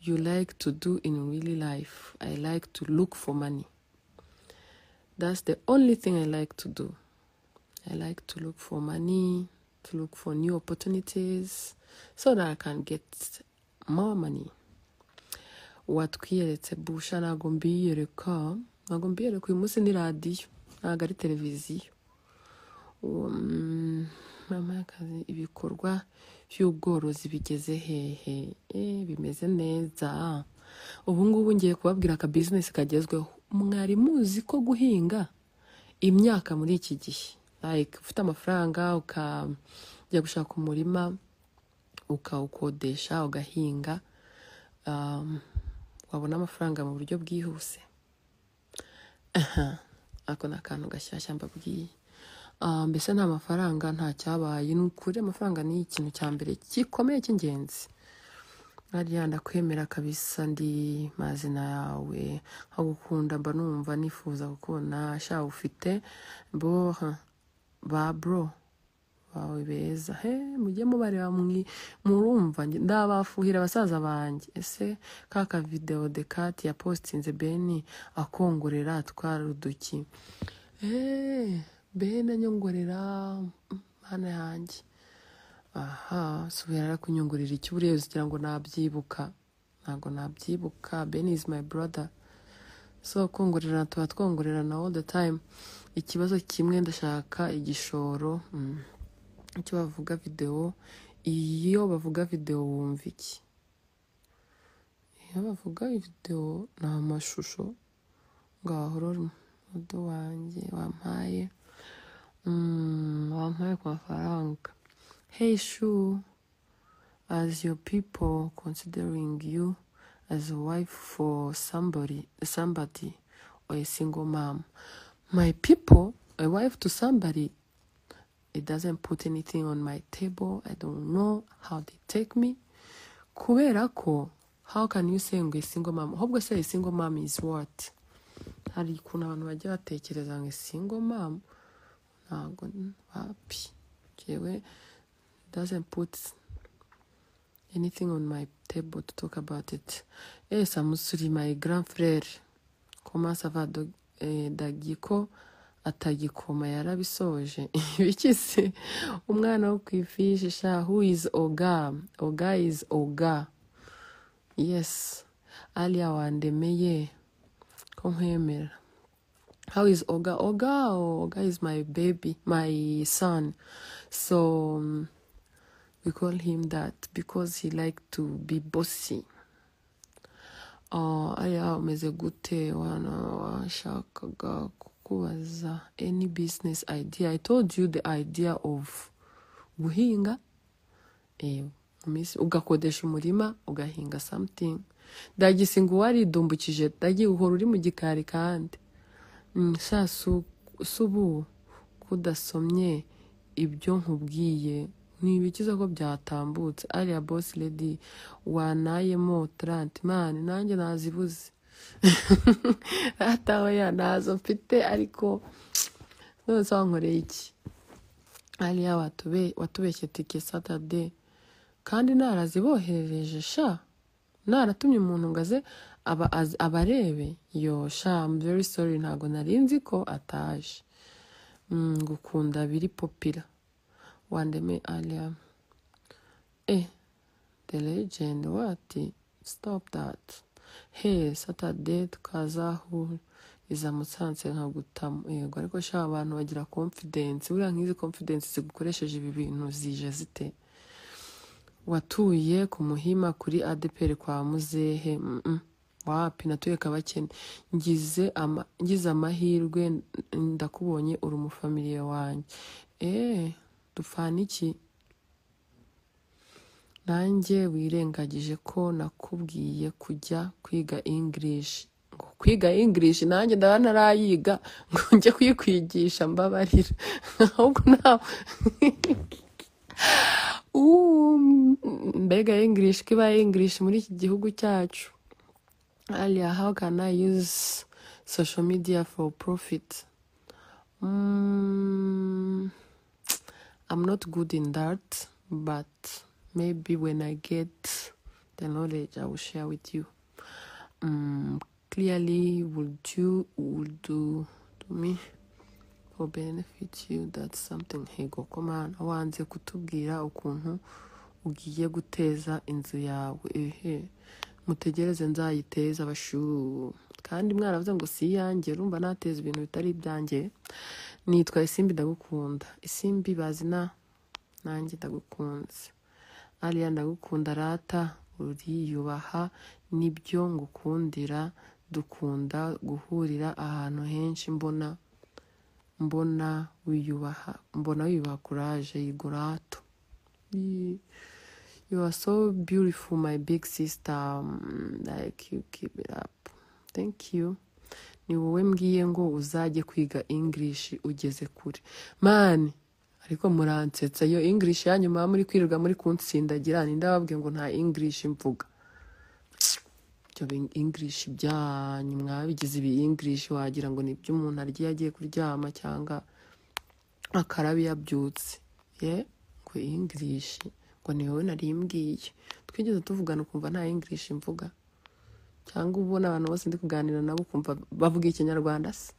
you like to do in really life? I like to look for money. That's the only thing I like to do. I like to look for money, to look for new opportunities so that I can get more money. watwiyeretse busha ntabwo mbiyereka ntabwo mbiyereka uyu munsi ni radiyo ntabwo ari televiziyo Um, mama y'akazi ibikorwa by'ubworozi bigeze hehe Eh, bimeze neza ubu ngubu ngiye kubabwira aka bizinesi kagezweho mwari muzi ko guhinga imyaka muri iki gihe like ufite amafaranga ukajya gushaka umurima ukawukodesha ugahinga um, wabona amafaranga mu buryo bwihuse aha ako ni akantu gashyashya mbabwiye Ah, mbese nta mafaranga nta cyabaye ni ukuri amafaranga ni ikintu cya mbere gikomeye cy'ingenzi hariya ndakwemera kabisa ndi mazina yawe nkagukunda mba numva nifuza kukubona sha ufite boha ba bro bawe beza he mujye mubareba mwi- murumva njye- ndabafuhira basaza banjye ese kaka videwo dekati ya positinze beni akongorera atwara uduki eee bene anyongorera mm, mana yanjye aha subira rero kunyungurira iki buriya uzigira ngo nabyibuka ntabwo nabyibuka beni izi mayi boroda so kongorerana tuba twongorerana all the time ikibazo kimwe ndashaka igishoro mm. icyo bavuga videwo iyo bavuga videwo wumva iki iyo bavuga videwo ni amashusho ngaho rero mudu wanjye wampaye mm, wampaye ku mafaranga hey shu as your people considering you as a wife for somebody somebody or a single mom my people a wife to somebody it doesn't put anything on my table i don't know how they take me kubera ko how can you say ngo a single mom ahubwo se a single mom is what hari ukuntu abantu bajya batekereza ngo a single mom ntabwo wapi jewe doesn't put anything on my table to talk about it. Yes, I'm sorry, my grand frère. Comment ça va, dog- eh, Dagiko? atagikoma yarabisoje biki se umwana wo ku ifishi sha who is oga oga is oga yes aliya wandemeye ko nkwemera how is oga oga oh, oga is my baby my son so um, we call him that because he like to be bossy uh, aya umeze gute wana washakaga kukubaza any business idea i told you the idea of guhinga eh, mu minsi- ugakodesha umurima ugahinga something dagisi ngo waridumbukije dagi uhora uri mu gikari kandi Mm, sha su- subu kudasomye ibyo nkubwiye ni ibikiza ko byatambutse ariya bosi lady wanayemo taranti mani nanjye nazibuze hataho ya ntazo mfite ariko none se wankoreye iki ariya watube- watubeshye tike satade kandi naraziboherereje sha naratumye umuntu ngo aze aba az- abarebe yo sha I'm very sorry ntabwo nari nzi ko ataje Mm, gukunda biri popira wandeme ariya eh the legend what stop that hey saturday tukazahu iza musanze nkagutamu yego ariko sha abantu bagira confidence buriya nk'izi confidence zigukoresheje ibi bintu zije zite watuye ku muhima kuri adeperi kwa muzehe mm, mm. wapi natuye kabakene ngize ama- ngize amahirwe n- ndakubonye uri umufamiliye wanjye eee dupfana iki nanjye wirengagije ko nakubwiye kujya kwiga english ngo kwiga english nanjye ndaba narayiga ngo njye kuyikwigisha mbabarira ahubwo nta Uh, mbega english ko iba english muri iki gihugu cyacu aliya how can i use social media for profit mm, i'm not good in that but maybe when i get the knowledge I will share with you. Um, clearly, will do will do to me for benefit you. That's something he go command. Wanze kutubwira ukuntu ugiye guteza inzu yawe ehe mutegereze nzayiteza abashu kandi mwaravuze ngo si iyanjye urumva nateza ibintu bitari ibyanjye nitwa isimbi ndagukunda isimbi bazina nanjye ndagukunze ariya ndagukunda rata uriyubaha nibyo ngukundira dukunda guhurira ahantu henshi mbona mbona wiyubaha mbona wiyubaha kuraje yigurato Ye- You are so beautiful, my big sister. Mm, Like you keep it up. Thank you. Ni wowe mbwiye ngo uzajye kwiga English ugeze kure. Man, ariko muransetsa iyo English yanyu muba muri kwirirwa muri kunsindagira ninde wababwiye ngo nta English mvuga. Ibyo bi- English byanyu mwabigize ibi English wagira ngo ni iby'umuntu arya iyo agiye kuryama cyangwa akarabi yabyutse ye ngo english ngo ni wowe nari mbwiye twigeze tuvugana ukumva nta english mvuga cyangwa ubona abantu bose ndi kuganira nabo ukumva bavuga ikinyarwanda se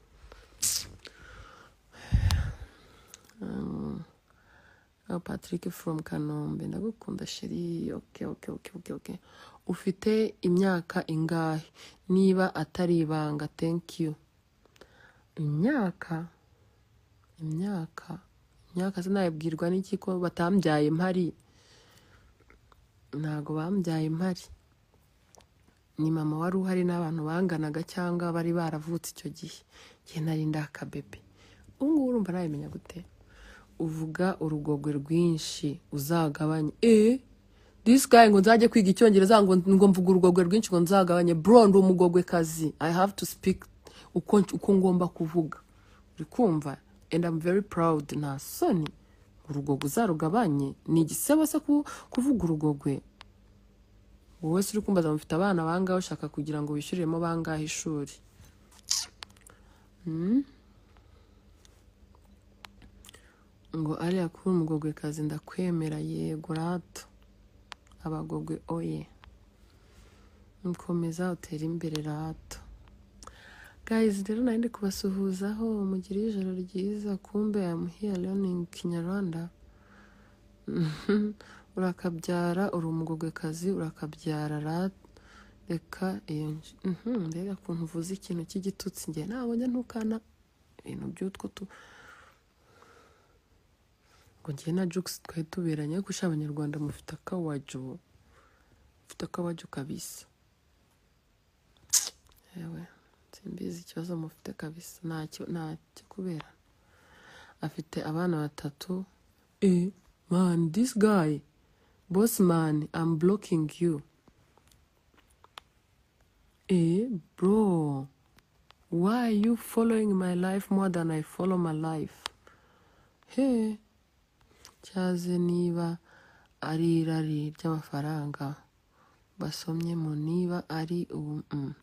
Um, oh, patrick from kanombe ndagukunda sheri okay, okay, okay, okay, okay. ufite imyaka ingahe niba atari ibanga thank you imyaka imyaka imyaka sinayibwirwa n'iki ko batambyaye mpari ntago bambyaye impari ni mama wari uhari n'abantu banganaga cyangwa bari baravutse icyo gihe gihe nari ndakabebe ubu ngubu urumva nabimenya gute uvuga urugogwe rwinshi uzagabanye eee disi gayi ngo nzajye kwiga icyongereza ngo ngo mvuga urugogwe rwinshi ngo nzagabanye bro ndi umugogwe kazi i have to speak uko, uko ngomba kuvuga uri kumva and i'm very proud nta soni urugogwe uzarugabanye ni igisebo se ku- kuvuga urugogwe wowe se uri kumbaza ngo mfite abana bangahe ushaka kugira ngo wishyuriremo bangahe ishuri ngo ariya kuri umugogwekazi ndakwemera yego rato abagogwe oye mukomeza utere imbere rato guys rero nari ndi kubasuhuzaho mugire ijoro ryiza kumbe I'm here learning kinyarwanda urakabyara uri umugogwekazi urakabyara ra- reka iyo nj- Mhm, mbega ukuntu uvuze ikintu cy'igitutsi njye nabonye ntukana ibintu by'utwo tu ngo njye na jokes twari tuberanye ariko usha abanyarwanda mufite akawajo mufite akawajo kabisa yewe simbizi ikibazo mufite kabisa ntacyo ntacyo kubera afite abana batatu e man this guy boss man i'm blocking you e bro why are you following my life more than i follow my life hey cyaze niba ari irari ry'amafaranga basomye mu niba ari ubu mm,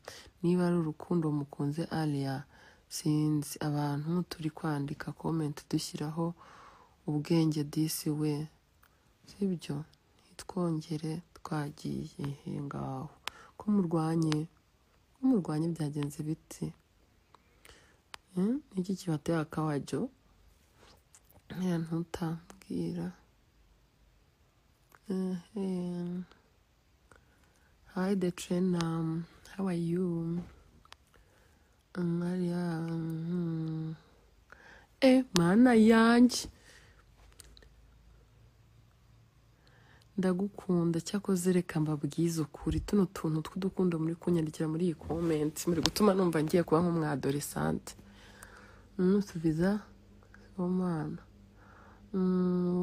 niba ari urukundo mukunze ariya sinzi abantu turi kwandika comment dushyiraho ubwenge disi we sibyo ntitwongere twagiye he ngaho ko murwanye ko murwanye byagenze biti Hmm? niki kibateye akawajo nta ntutambwira Ehem. Hi, the train. Um, how are you? Um, Maria. Um, eh, mana yanjye ndagukunda cyakoze reka mbabwize ukuri tuno tuntu tw'udukundo muri kunyandikira muri iyi comment muri gutuma numva ngiye kuba nk'umwadolesante nusubiza omana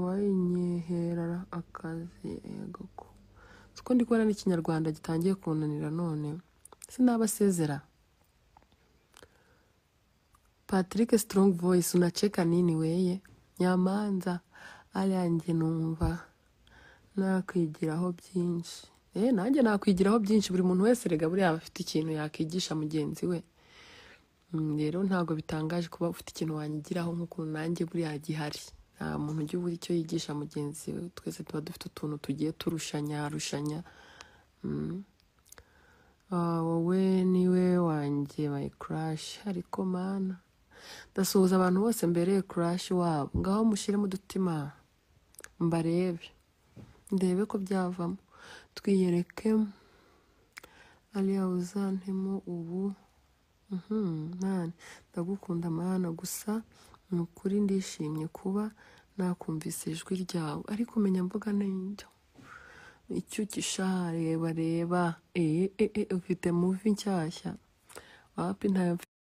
wayinyehera akazi yego ko siko ndi kubona n'ikinyarwanda gitangiye kunanira none sinabasezera patrick strong voice unacheka nini weye nyamanza ariya njye numva nakwigiraho byinshi eh nanjye nakwigiraho byinshi buri muntu wese rega buriya aba afite ikintu yakwigisha mugenzi we Mm, rero ntabwo bitangaje kuba ufite ikintu wanyigiraho nk'ukuntu nanjye buriya gihari nta muntu ujya ubura icyo yigisha mugenzi we twese tuba dufite utuntu tugiye turushanya rushanya Ah, wowe niwe wanjye my crush ariko mana ndasuhuza abantu bose mbere crush wabo ngaho mushyiremo udutima mbarebe ndebe ko byavamo twiyereke ariya uzantemo ubu Mhm, mana ndagukunda mana gusa ni ukuri ndishimye kuba nakumvise ijwi ryawe ariko umenya mvuga n'indyo icyukisha reba reba ee ee ee, ufite muvi nshyashya wapi ntayo mfite